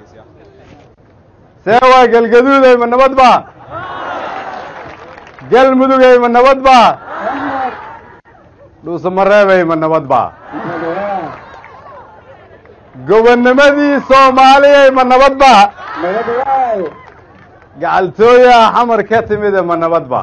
see waa galgaduuday ma nabad ba galmudugay ma nabad ba dhuusamareebay ma nabad ba gobonnimadii soomaaliyay ma nabad ba gacaltooyaa xamar ka timide ma nabad ba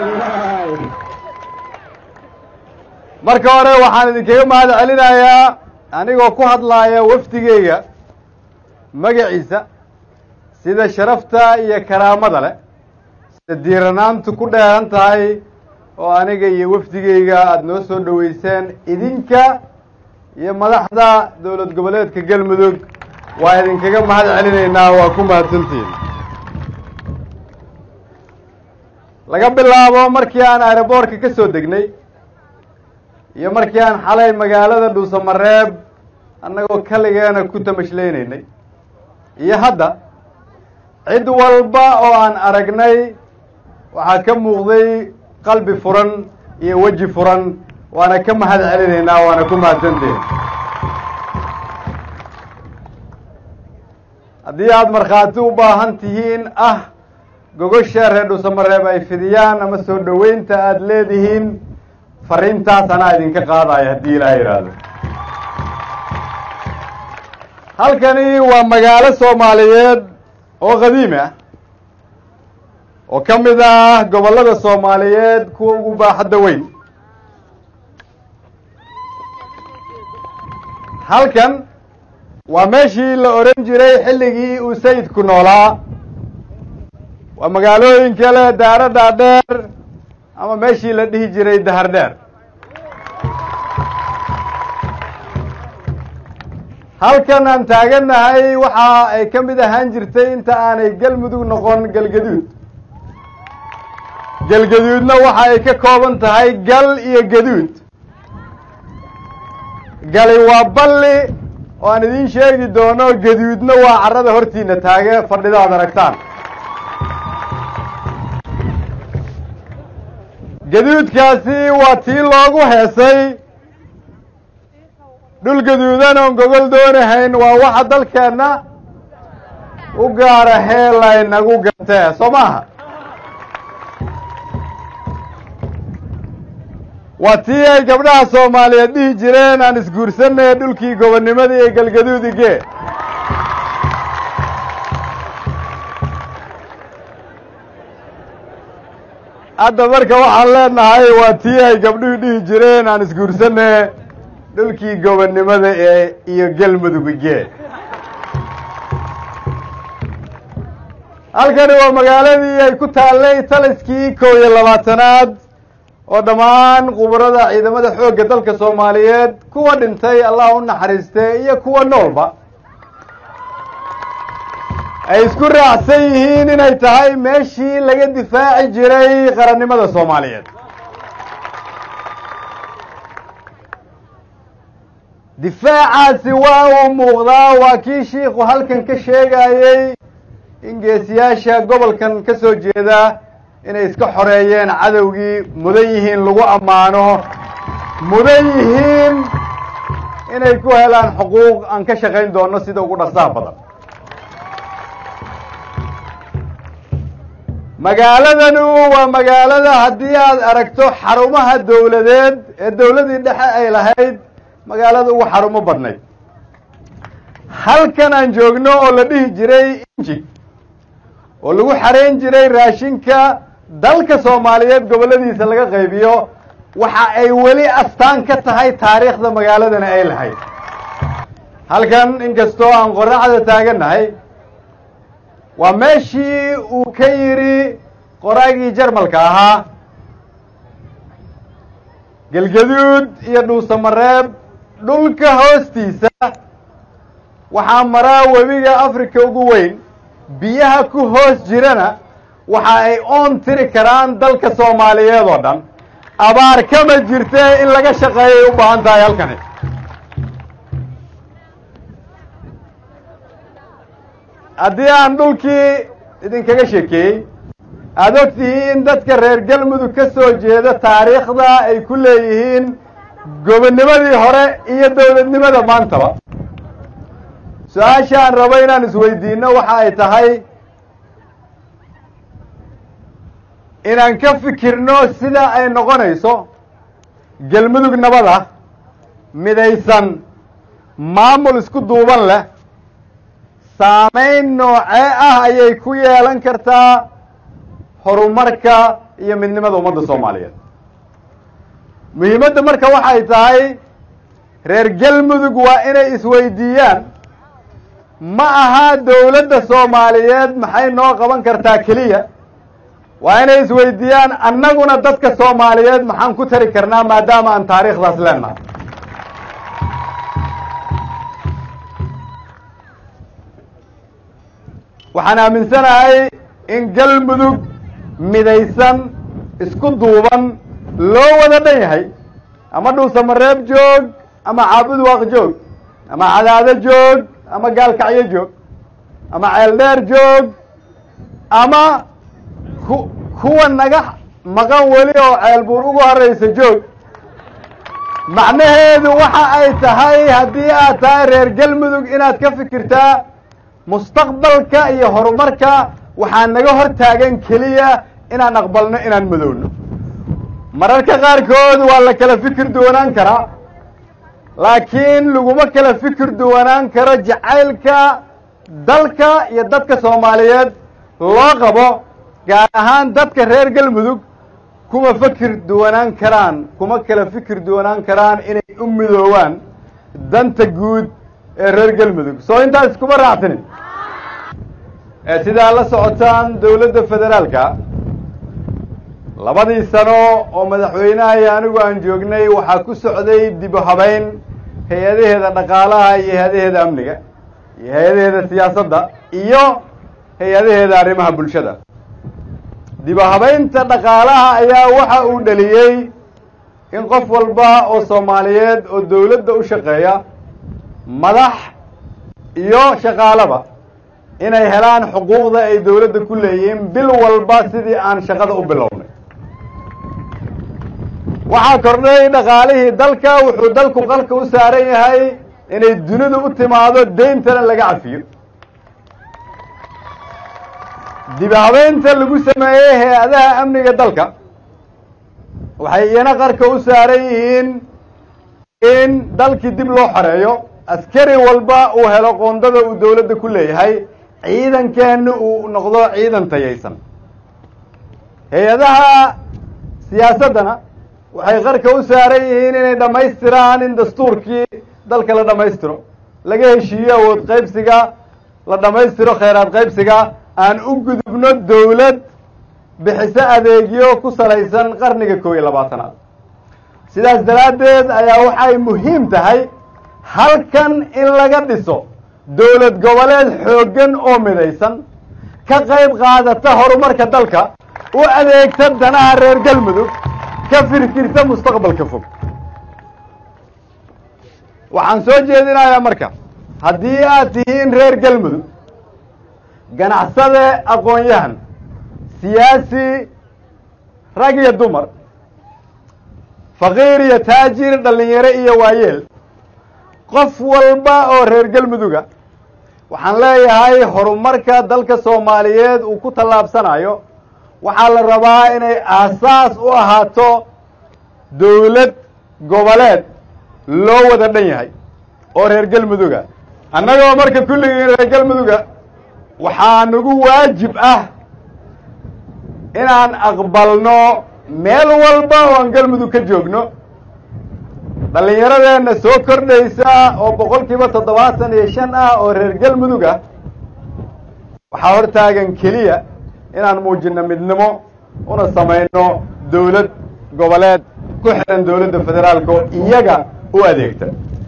marka hore waxaan idinkaga mahad celinayaa anigoo ku hadlaaya wafdigeyga magaciisa sida sharafta iyo karaamada leh sida diiranaantu ku dheehan tahay oo aniga iyo wafdigeyga aada noo soo dhoweyseen idinka iyo madaxda dowlad goboleedka galmudug waa idinkaga mahad celinaynaa waa ku mahadsantihin laga bilaabo markii aan aeroboortka ka soo degnay iyo markii aan xalay magaalada dhuusamareeb annagoo kaligeena ku tamashlaynaynay iyo hadda cid walba oo aan aragnay waxaa ka muuqday qalbi furan iyo weji furan waana ka mahad celinaynaa waana ku mahadsantihin haddii aada markhaati u baahan tihiin ah gogosha reer dhuusamareeb ay fidiyaan ama soo dhoweynta aada leedihiin fariintaas anaa idinka qaadaya haddii ilaaha yidhaahdo halkani waa magaalo soomaaliyeed oo qadiimi ah oo ka mid ah gobollada soomaaliyeed kuwa ugu baaxadda weyn halkan waa meeshii la odhan jiray xilligii uu sayidku noolaa waa magaalooyinka leh daaro dhaadheer ama meeshii la dhihi jiray dahar dheer halkan aan taagannahay waxa ay ka mid ahaan jirtay inta aanay galmudug noqon galgaduud galgaduudna waxa ay ka kooban tahay gal iyo gaduud gali waa balli oo aan idiin sheegi doono gaduudna waa carrada hortiina taage fadhida ad aragtaan gaduudkaasi waa tii loogu heesay dhul gaduudan oon gogol doonahayn waa waxa dalkeenna u gaara heelaynagu gatee soo maaha waa tii ay gabdhaha soomaaliyeed dhihi jireen aan isguursanay dhulkii gobonnimadii ee galgaduudige hadda marka waxaan leenahay waa tii ay gabdhuhu dhihi jireen aan isguursanay dhulkii gobonnimada ee iyo galmudugige halkani waa magaaladii ay ku taallay taliskii kow iyo labaatanaad oo dhammaan khubarada ciidamada xoogga dalka soomaaliyeed kuwa dhintay allah u naxariistee iyo kuwa noolba ay isku raacsan yihiin inay tahay meeshii laga difaaci jiray qarannimada soomaaliyeed difaacaasi waa uu muuqdaa waa kii shiikhu halkan ka sheegayey in geesiyaasha gobolkan ka soo jeeda inay iska xoreeyeen cadowgii mudan yihiin lagu ammaano mudan yihiin inay ku helaan xuquuq aan ka shaqayn doono sida ugu dhaqsaha badan magaaladanu waa magaalada haddii aad aragto xarumaha dowladeed ee dowladii dhexe ay lahayd magaalada ugu xarumo badnayd halkan aan joogno oo la dhihi jiray inji oo lagu xarayn jiray raashinka dalka soomaaliyeed gobolladiisa laga qaybiyo waxa ay weli astaan ka tahay taariikhda magaaladana ay lahayd halkan inkastoo aan qoraxda taagannahay waa meeshii uu ka yidhi qoraagii jarmalka ahaa gelgaduud iyo dhuusamareeb dhulka hoostiisa waxaa maraa webiga africa ugu weyn biyaha ku hoos jirana waxa ay oon tiri karaan dalka soomaaliyeed oo dhan abaar kama jirte in laga shaqeeyay u baahan tahay halkani haddii aan dhulkii idinkaga sheekeeyey aada ogtihiin dadka reer galmudug ka soo jeeda taariikhda ay ku leeyihiin gobonnimadii hore iyo dowladnimada maantaba su-aasha aan rabo inaan isweydiino waxa ay tahay inaan ka fikirno sida ay noqonayso galmudug nabad ah midaysan maamul isku duuban leh saamayn noocee ah ayay ku yeelan kartaa horumarka iyo midnimada ummadda soomaaliyeed muhiimadda marka waxay tahay reer galmudug waa inay isweydiiyaan ma aha dowladda soomaaliyeed maxay noo qaban kartaa keliya waa inay isweydiiyaan annaguna dadka soomaaliyeed maxaan ku tari karnaa maadaama aan taariikhdaas leenahay waxaan aaminsanahay in galmudug midaysan isku duuban loo wada dhan yahay ama dhuusamareeb joog ama caabud waaq joog ama cadaado joog ama gaalkacyo joog ama ceeldheer joog ama ku kuwa naga maqan weli oo ceelbuur ugu horeysa joog macnaheedu waxa ay tahay haddii aad tahay reer galmudug inaad ka fikirtaa mustaqbalka iyo horumarka waxaa naga hor taagan keliya inaan aqbalno inaan madowno mararka qaarkood waa la kala fikir duwanaan karaa laakiin laguma kala fikir duwanaan karo jacaylka dalka iyo dadka soomaaliyeed loo qabo gaar ahaan dadka reer galmudug kuma fikir duwanaan karaan kuma kala fikir duwanaan karaan inay u midoowaan danta guud ee reer galmudug soo intaas kuma raacsanin sidaa la socotaan dowladda federaalka labadii sano oo madaxweynaha iyo anigu aan joognay waxaa ku socday dib u habeyn hay-adaheeda dhaqaalaha iyo hay-adaheeda amniga iyo hay-adaheeda siyaasadda iyo hay-adaheeda arrimaha bulshada dib u habeynta dhaqaalaha ayaa waxa uu dhaliyey in qof walba oo soomaaliyeed oo dowladda u shaqeeya madax iyo shaqaalaba inay helaan xuquuqda ay dowladda ku leeyihiin bil walba sidii aan shaqada u bilownay waxaa kordhay dhaqaalihii dalka wuxuu dalku qalka u saaran yahay inay dunidu u timaado deyntana laga cafiyo dibi habeynta lagu sameeyey hay-adaha amniga dalka waxay iyana qarka u saaran yihiin in dalkii dib loo xoreeyo askari walba uu helo qoondada uu dowladda ku leeyahay ciidankeena uu noqdo ciidan tayaysan hay-adaha siyaasaddana waxay qarka u saaran yihiin inay dhammaystiraan in dastuurkii dalka la dhammaystiro laga heshiiyo awood qaybsiga la dhammaystiro khayraad qaybsiga aan u gudubno dowlad bixiso adeegyo ku salaysan qarniga koob iyo labaatanaad sidaas daraaddeed ayaa waxay muhiim tahay halkan in laga dhiso dowlad goboleed xooggan oo midaysan ka qayb qaadata horumarka dalka u adeegta danaha reer galmudug ka firkirta mustaqbalka fog waxaan soo jeedinayaa marka haddii aad tihiin reer galmudug ganacsade aqoon-yahan siyaasi rag iyo dumar faqiir iyo taajir dhallinyaro iyo waayeel qof walba oo reer galmuduga waxaan leeyahay horumarka dalka soomaaliyeed uu ku tallaabsanayo waxaa la rabaa inay aasaas u ahaato dowlad goboleed loo wada dhan yahay oo reer galmuduga annagoo marka kulligii reer galmuduga waxaa nagu waajib ah inaan aqbalno meel walba oo aan galmudug ka joogno dhallinyaradeenna soo kordhaysa oo boqol kiiba toddobaatan iyo shan ah oo reer galmudug ah waxaa hor taagan keliya inaan muujino midnimo una samayno dowlad goboleed ku xihan dowladda federaalka oo iyaga u adeegta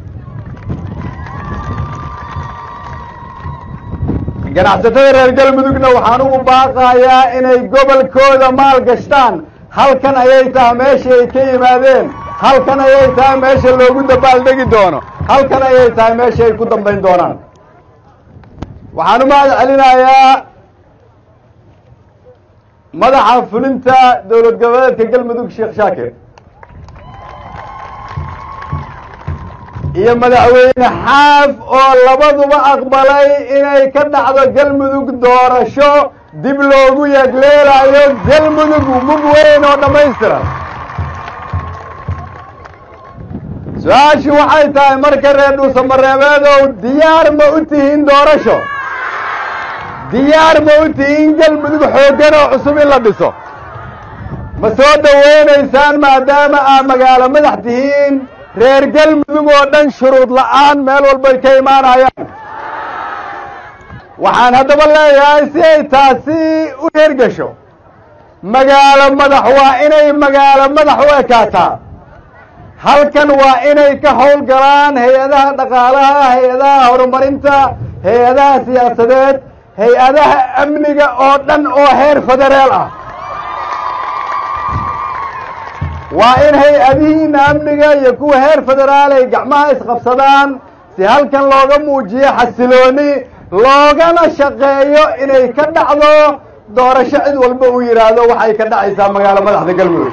ganacsatada reer galmudugna waxaan ugu baaqayaa inay gobolkooda maal gashtaan halkan ayay tahay meesha ay ka yimaadeen halkan ayay tahay meesha loogu dabaaldegi doono halkan ayay tahay meesha ay ku dambayn doonaan waxaan u mahad celinayaa madaxa fulinta dowlad goboleedka galmudug sheekh shaakir iyo madaxweyne xaaf oo labaduba aqbalay inay ka dhacdo galmudug doorasho dib loogu yeegleelayo galmudug mug weyn oo dhammaystiran su-aashii waxay tahay marka reer dhuusamareebeedow diyaar ma u tihiin doorasho diyaar ma u tihiin galmudug xooggan oo cusub in la dhiso ma soo dhowaynaysaan maadaama aa magaalo madax tihiin reer galmudug oo dhan shuruud la'aan meel walbay ka imaanayaan waxaan haddaba leeyahay si ay taasi u hergesho magaalo madax waa inay magaalo madax u ekaataa halkan waa inay ka howl galaan hay-adaha dhaqaalaha hay-adaha horumarinta hay-adaha siyaasadeed hay-adaha amniga oo dhan oo heer federeel ah waa in hay-adihiina amniga iyo kuwa heer federaal ay gacmaha isqabsadaan si halkan looga muujiyo xasilooni loogana shaqeeyo inay ka dhacdo doorasho cid walba uu yidhaahdo waxay ka dhacaysaa magaalo madaxda galmudug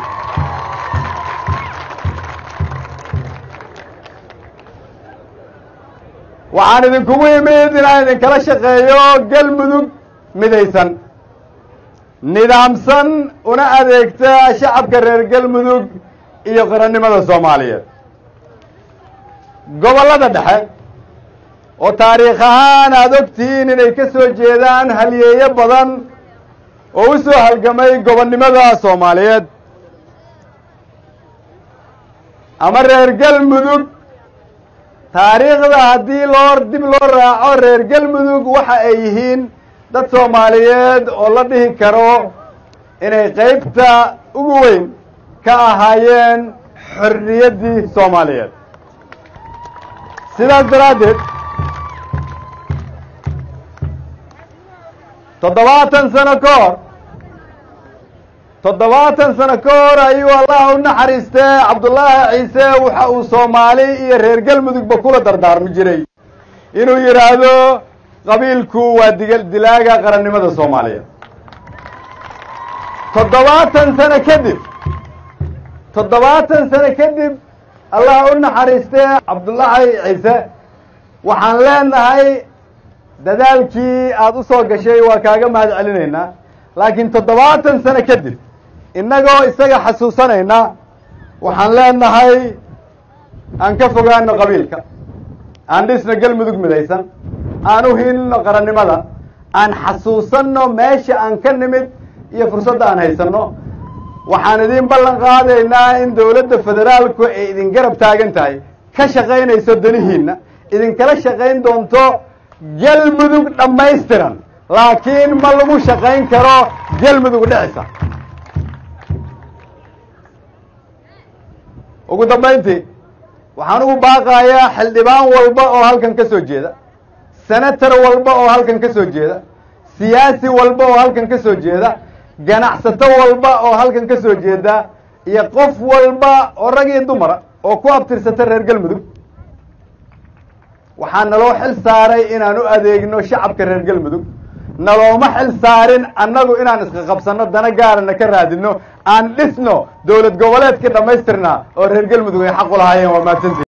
waxaan idinkugu imid inaan idinkala shaqeeyo galmudug midaysan nidaamsan una adeegta shacabka reer galmudug iyo qarannimada soomaaliyeed gobollada dhexe oo taariikh ahaan aada ogtihiin inay ka soo jeedaan halyeeyo badan oo u soo halgamay gobonnimada soomaaliyeed ama reer galmudug taariikhda haddii loo dib loo raaco reer galmudug waxa ay yihiin dad soomaaliyeed oo la dhihi karo inay qaybta ugu weyn ka ahaayeen xorriyaddii soomaaliyeed sidaas daraaddeed toddobaatan sano ka hor toddobaatan sano ka hor ayuu allah u naxariistee cabdullaahi ciise waxa uu soomaali iyo reer galmudugba kula dardaarmi jiray inuu yidhaahdo qabiilku waa diga dilaaga qarannimada soomaaliyeed toddobaatan sano kadib toddobaatan sano kadib allah u naxariistee cabdullaahi ciise waxaan leenahay dadaalkii aada u soo gashay waa kaaga mahad celinaynaa laakiin toddobaatan sano kadib innagoo isaga xasuusanayna waxaan leenahay aan ka fogaano qabiilka aan dhisno galmudug midaysan aan u hiilino qarannimada aan xasuusanno meesha aan ka nimid iyo fursadda aan haysanno waxaan idiin ballan qaadaynaa in dowladda federaalku ay idin garab taagan tahay ka shaqaynayso danihiinna idinkala shaqayn doonto galmudug dhammaystiran laakiin ma lagu shaqayn karo galmudug dhicisa ugu dambayntii waxaan ugu baaqayaa xildhibaan walba oo halkan ka soo jeeda senator walba oo halkan ka soo jeeda siyaasi walba oo halkan ka soo jeeda ganacsato walba oo halkan ka soo jeeda iyo qof walba oo rag iyo dumara oo ku abtirsata reer galmudug waxaa naloo xil saaray inaan u adeegno shacabka reer galmudug nalooma xil saarin annagu inaan iska qabsanno dana gaarana ka raadino aan dhisno dowlad goboleedkii dhammaystirnaa oo reer galmudug ay xaq u lahaayeen waa mahadsantii